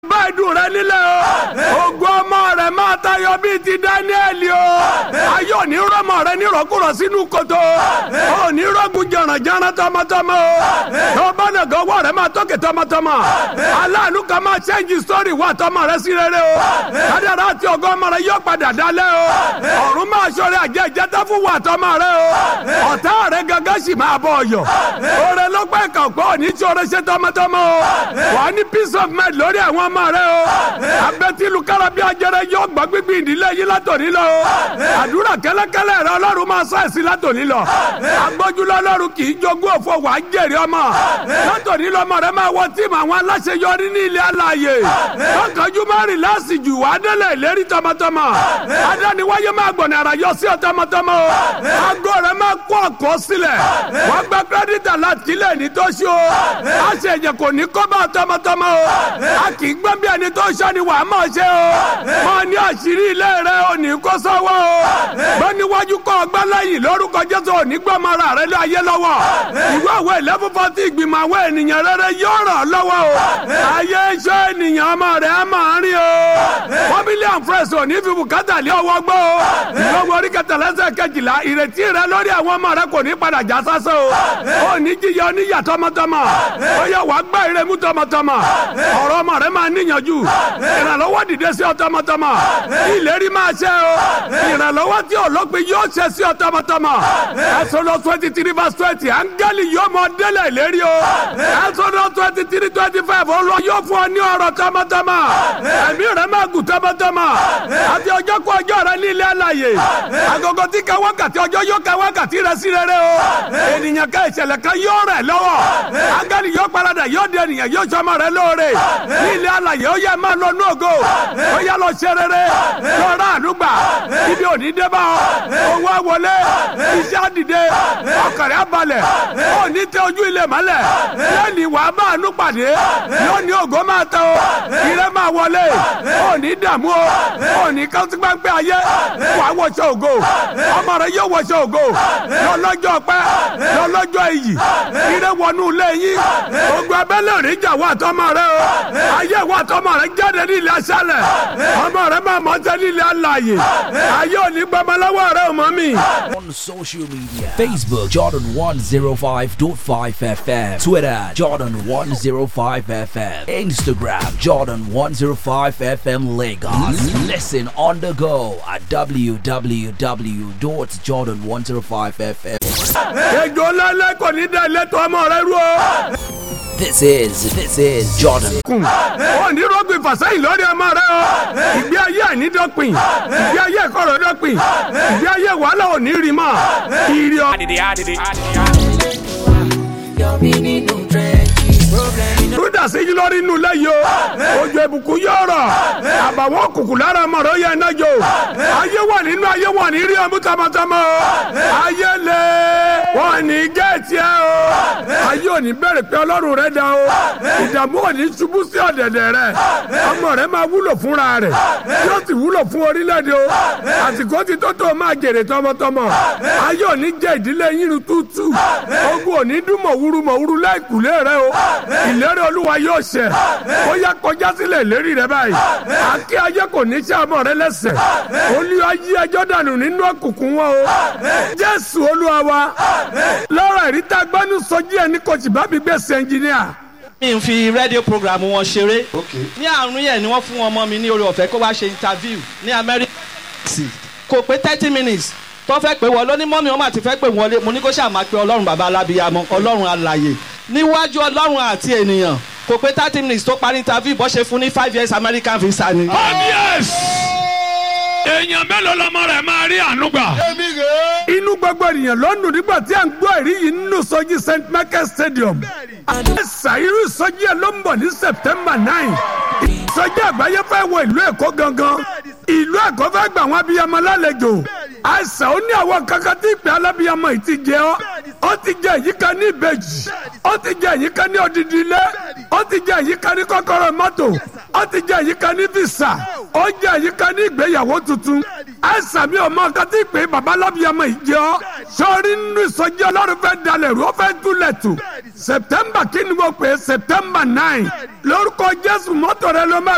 bá ìdùn rẹ nílẹ̀ o ògo ọmọ rẹ máa tayọ bíi ti dáníẹ́lì o ayé òní rọmọ rẹ nírọ̀kúrọ̀ sínú kòtò òní rọ́gùn jọ̀rànjọ̀ràn tọmọtọmọ o tó bá nàgọ́ ọwọ́ rẹ máa tókè tọmọtọmọ aláàánú kan máa ṣẹ́ǹjì sórí wà tọmọ rẹ sí rere o kádàrá àti ògo ọmọ rẹ yóò padà dalẹ̀ o ọ̀run máa ṣọrẹ àjẹ ìjẹta fún wà tọmọ rẹ o ọ̀tá rẹ gangan sì máa bọ̀ ọ̀yọ̀ oore ló pẹ́ kàn pọ̀ òní tí oore ṣe tọmọtọmọ o wà á ní peace of mind lórí àwọn ọmọ rẹ o abẹ́tílu kárábí ajẹrẹ yóò gbọ́ gbígbí ìdílé yìí látòní lọ o àdúrà kẹ́lẹ́kẹ́lẹ́ rẹ ọlọ́run máa sọ ẹ̀sìn látòní lọ agbójúlọ ọlọ́run kì í jogún òfò wàá jèrè ọmọ látòní lọ ọmọ rẹ máa wọ tíìmù àwọn aláṣeyọrí ní ilé alààyè tọkànjú má rìn láàsì jù wàá délé ìlérí tọmọtọmọ adániwáyé máa gbọ̀nà ara yọ sí ọ tọmọtọmọ o aago rẹ máa kó ọkọ sílẹ̀ wọ́n gba kírẹ́dítà láti ilé ní tó ṣe o a ṣe èjè kò ní kó bá tọmọtọmọ o a kì í gbọ́n bí ẹni tó ṣe ni wàá máa ṣe o mọ ní àṣírí ilé rẹ ò ní kó sọ́wọ́ o gbọ́n níwájú kọ́ ọgbẹ́ lẹ́yìn lórúkọ jésù ò ní gbọ́n mọ́ra rẹ lé ayé lọ́wọ́ ìwé ìwé ìlẹ́fúnfọ́ tí ìgbìmọ̀ àwọn ènìyàn rere yóò ràn ọ́ lọ́wọ́ o ayé iṣẹ́ ènìyàn ọmọ rẹ̀ á máa rí o familiar friends ò ní fi bùkátà lé ọwọ́ gbọ́ o ìlọ́wọ́ orí kẹtàlẹ́sẹ̀ kejìlá ìrètí rẹ lórí àwọn ọmọ rẹ kò ní padà já sásán o ò ní jíyọ oníyà tọmọtọmọ ó yẹ wàá gbá ìrẹmú tọmọtọmọ ọ̀rọ̀ ọmọ rẹ máa níyànjú ìrànlọ́wọ́ dìde sí ọ tọmọtọmọ ìlérí máa ṣe o ìrànlọ́wọ́ tí olópin yóò ṣe sí ọ tọmọtọmọ ẹsọdọ twenty three verse twenty áńgẹ́lì yóò mọ délẹ̀ ìlérí o ẹsọdọ twenty three twenty five olú yóò fún ọ ní ọ̀rọ̀ tọmọtọmọ ẹ̀mí rẹ máa gùn tọmọtọmọ àti ọjọ́ kó ọjọ́ rẹ ní ilé àlàyé agogo tí ka wákàtí ọjọ́ yóò ka wákàtí rẹ sí rere o ènìyàn ká ìṣẹ̀lẹ̀ kan yóò rẹ̀ lọ́wọ́ áńgẹ́lì yóò paradà yóò di ènìyàn yóò sọmọ rẹ lóore ní ilé àlàyé ó yẹ máa lọ ní ògo ó yẹ lọ ṣe rere lọ́ra àdúgbà ibi òní dé bá ọ owó àwọlé iṣẹ́ àdìde ọkàrẹ́ àbalẹ̀ ó ní tẹ ojú ilé mọ́lẹ̀ lẹ́ni wàá máa nú pàdé yóò ní ògo máa tẹ o ire máa wọlé ó ní dààmú o ó ní kásígbàgbẹ́ ayé wàá wọṣọ ògo ọmọ rẹ yóò wọṣọ ògo lọ́lọ́jọ́ pẹ́ lọ́lọ́jọ́ iyì ire wọnú ilé yín ogun abẹ́lé òní jà wà tọmọ rẹ o ayé wà tọmọ rẹ jáde ní ilé aṣálẹ̀ ọmọ rẹ máa mọ jẹ ní ilé alààyè ayé òní gbọmọlọ́wọ́ rẹ ò mọ mi. On social media Facebook Jordan 105.5 FM Twitter Jordan 105 FM Instagram Jordan 105 FM Lagos Listen on the go at www.jordan105fm ejò lálẹ́ kò ní dá ilé tó ọmọ rẹ rú o. This is this is Jordan kùn ó ní rọ́gbìn fàṣẹ́yìn lórí ọmọ rẹ o ìgbé ayé àìnídọ́pin ìgbé ayé ìkọ̀rọ̀ dọ́pin ìgbé ayé wàhálà ò ní rí mọ́ ìrì ọ. Rúdà sí yín lórí inú lẹ́yìn o. Ojú ìbùkún yóò rọ̀. Àbàwọ́n òkùnkùn lára ọmọ rẹ̀ ó yẹ iná jò. Ayé wà nínú ayé wà ní rí ọmú tọmọtọmọ o. Ayé lè wọ́n ní géètì ẹ o. Ayé ò ní bẹ̀rẹ̀ pé ọlọ́run rẹ̀ dá o. Ìdààmú ò ní ṣubú sí ọ̀dẹ̀dẹ̀ rẹ̀. Ọmọ rẹ̀ máa wúlò fúnra rẹ̀. Yóò sì wúlò fún orílẹ̀-èdè o. Àsìkò ti tó tó máa jèrè tọmọtọmọ. Ayé ò ní jẹ ìdílé yín tútù. Ogun ò ní dún mọ̀wúrú mọ̀wúrú láìkùlé rẹ o. Ìlérí olúwa yóò ṣẹ. Ó yá kọjá sílẹ̀ ìlérí rẹ báyìí. Àkí ayé kò ní ṣe ọmọ rẹ lẹ́sẹ̀. Olúwa yí ẹjọ́ dànù nínú òkùnkùn wọn o. Jésù olúwa wa. Lọ́rọ̀ ìríta gbẹ́nu sọjí ẹni kò sì bá mi gbèsè ẹnjìníà. mi ń fi rédíò program wọn ṣeré ní àrùn yẹn ni wọ́n fún ọmọ mi ní orí ọ̀fẹ́ kó wá ṣe interview ní amẹ́ríkà kò pé thirty minutes tó fẹ́ pé wọ́n lóní mọ́mí wọn àti fẹ́ pé wọlé mo ní kó ṣáà máa pe ọlọ́run bàbá alábíyamọ ọlọ́run alàyè níwájú ọlọ́run àti ènìyàn kò pé thirty minutes tó parí interview bó ṣe fún ní five years American visa ni. Obvious. èèyàn mélòó lọmọ rẹ máa rí àánú gbà. inú gbogbo ènìyàn ló ń dùn nígbà tí à ń gbọ́ èrí yìí nínú sọjí st michael stadium. àṣà irú ìsọjí ẹ ló ń bọ̀ ní september nine. ìsọjí àgbáyé fẹ́ wọ ìlú èkó gangan. ìlú èkó fẹ́ gbà wọ́n abiyamọ lálejò. àṣà ó ní àwọn kankan tí ìpè alábiyamọ yìí ti jẹ ọ́. ó ti jẹ èyí kan ní ìbejì. ó ti jẹ èyí kan ní odidi ilé. ó ti jẹ èyí kan ní kọ́kọ́rọ́ mọ́tò. ó ti jẹ èyí kan ní visa. ó jẹ èyí kan ní ìgbéyàwó tuntun. àṣà mi ò mọ nǹkan tí ìpè bàbá alábiyamọ yìí jẹ ọ́. sọ́ọ́rí nínú ìsọjí ọlọ́run fẹ́ dalẹ̀ rú ó fẹ́ túlẹ̀ tù. september kí ni mo pè é september nine. lórúkọ jésù mọ́tò rẹ ló máa